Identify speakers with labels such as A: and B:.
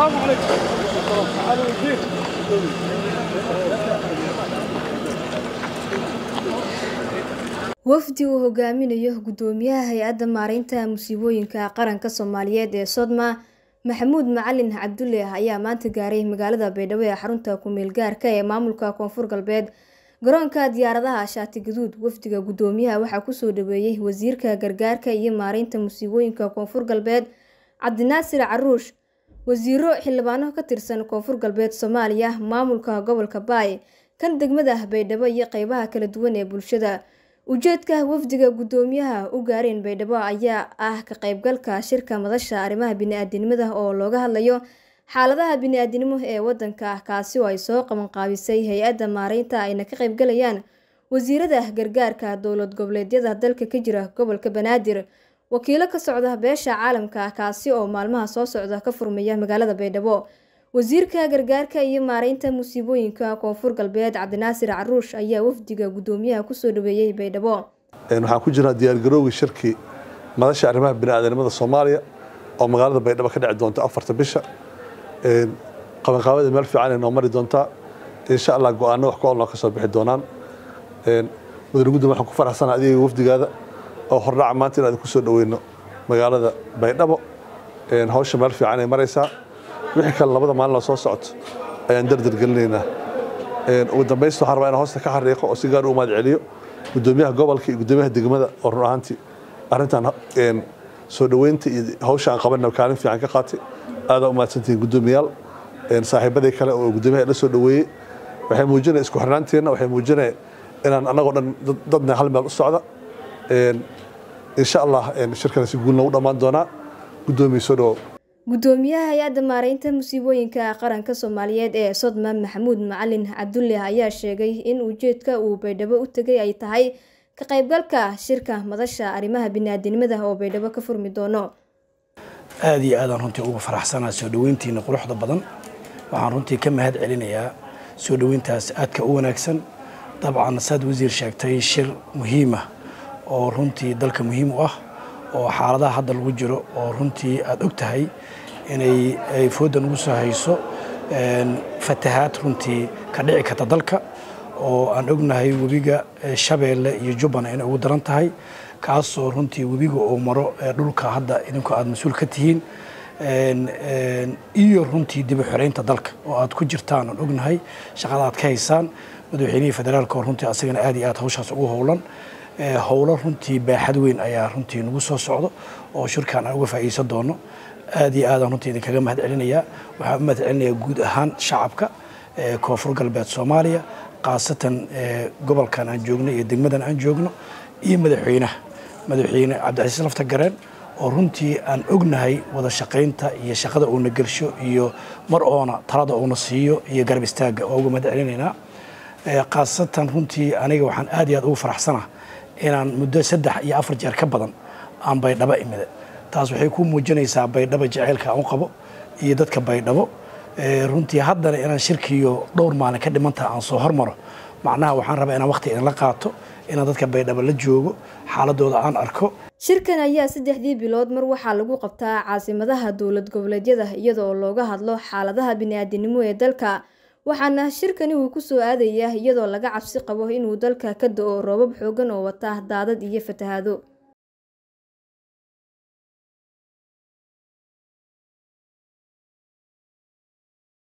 A: wafdi uu hogaaminayo gudoomiyaha hay-adda maareynta musiibooyinka qaranka soomaaliyeed ee sodma maxamuud macalin cabdulle ayaa maanta gaaray magaalada baydhabo ee xarunta ku-meel gaarka ee maamulka koonfur galbeed garoonka diyaaradaha shaati gaduud wafdiga gudoomiyaha waxaa kusoo dhaweeyey wasiirka gargaarka iyo maareynta musiibooyinka koonfur galbeed cabdinaasir caruush wasiiro xildhibaano ka tirsan koonfur galbeed soomaaliya maamulka gobolka baay kan degmada baydhabo iyo qeybaha kala duwan ee bulshada ujeedka wafdiga gudoomiyaha u gaareen baydhabo ayaa ah ka qeybgalka shirka madasha arrimaha bini-aadinimada oo looga hadlayo xaaladaha bini-aadinimo ee wadanka kaasi oo ay soo qabanqaabisay hay-adda maareynta ayna ka qeybgalayaan wasiirada gargaarka dowlad goboleedyada dalka ka jira gobolka banaadir wakiilo ka socda beesha caalamka kaasi oo maalmaha soo socda ka furmaya magaalada baydhabo wasiirka gargaarka iyo maareynta musiibooyinka koonfur galbeed cabdinaasir caruush ayaa wafdiga gudoomiyaha kusoo dhaweeyey baydhabo
B: waxaan ku jirnaa diyaargarowgii shirkii madasha arrimaha biniaadanimada soomaaliya oo magaalada baydhabo ka dhici doonta afarta bisha qabanqaabada meel fiican ay noo mari doontaa insha allah go-aano wax ku olnoo ka soo bixi doonaan mudane gudoomiya waxaan ku faraxsanaa adiga wafdigaada oo hordhaca maanta in aad ku soo dhaweyno magaalada baydhabo hawsha meel fiican ay maraysaa wixii kale labada maalin oo soo socoto ayaan dardar gelinaynaa ugu dambaysta waxaan rabaa inaan hoosta ka xariiqo oo si gaar u mahad celiyo gudoomiyaha gobolka iyo gudoomiyaha degmada oo run ahaantii arrintan soo dhoweynta iyo hawsha aan qabanna kaalin fiican ka qaatay aadaa u mahadsantihiin gudoomiyaal saaxiibadii kale oo gudoomiyaha la soo dhoweeyey waxay muujinaya isku xirnaanteenna waxay muujinaya inaan annagoo dhan dadna hal meel u socda insha allah shirkana si guulna u dhammaan doonaa gudoomiya soo dhowow
A: gudoomiyaha hay-adda maareynta musiibooyinka qaranka soomaaliyeed ee sodma maxamuud macalin cabdulle ayaa sheegay in ujeedka uu baydhabo u tegay ay tahay ka qaybgalka shirka madasha arrimaha bini-aadinimada oo baydhabo ka furmi doono
C: aada iyo aadaan runtii uga faraxsanaa soo dhoweyntiina quruxda badan waxaan runtii ka mahad celinayaa soo dhoweyntaas aadka u wanaagsan dabcan saad wasiir sheegtay shir muhiima oo runtii dalka muhiim u ah oo xaaladaha hadda lagu jiro oo runtii aada og tahay inay ay fooddan ugu soo hayso fatahaad runtii ka dhici karta dalka oo aan ognahay webiga shabeelle iyo jubbana inay ugu daran tahay kaasoo runtii webiga uu maro dhulka hadda idinku aada mas-uul ka tihiin iyo runtii dibu xoreynta dalka oo aad ku jirtaan aan ognahay shaqada aad ka haysaan madaxweynihii federaalka oo runtii asagana aad iyo aad hawshaas ugu howlan howlo runtii baaxad weyn ayaa runtii nagu soo socdo oo shirkan aan uga faa'iideysan doono aad iyo aadaan runtii idinkaga mahad celinayaa waxaan u mahad celinayaa guud ahaan shacabka koonfur galbeed soomaaliya khaasatan gobolkan aan joogno iyo degmadan aan joogno iyo madaxweynaha madaxweyne cabdicasiis lafta gareen oo runtii aan ognahay wada shaqaynta iyo shaqada uuna gelsho iyo mar oona talada uuna siiyo iyo garab istaagga oo uga mahad celinaynaa khaasatan runtii aniga waxaan aad iyo aad ugu faraxsanaa inaan muddo saddex iyo afar jeer ka badan aan baydhabo imida taas waxay ku muujinaysaa baydhabo jaceylka aan u qabo iyo dadka baydhabo runtii haddana inaan shirkiiyo dhowr maalin ka dhimantaha aan soo hormaro macnaha waxaan rabaa inaan waqti idinla qaato inaan dadka baydhabo la joogo xaaladooda aan arko
A: shirkan ayaa saddexdii bilood mar waxaa lagu qabtaa caasimadaha dowlad goboleedyada iyada oo looga hadlo xaaladaha bini-aadinimo ee dalka waxaana shirkani uu ku soo aadaya iyadoo laga cabsi qabo inuu dalka ka da-o roobab xoogan oo wata daadad iyo fatahaado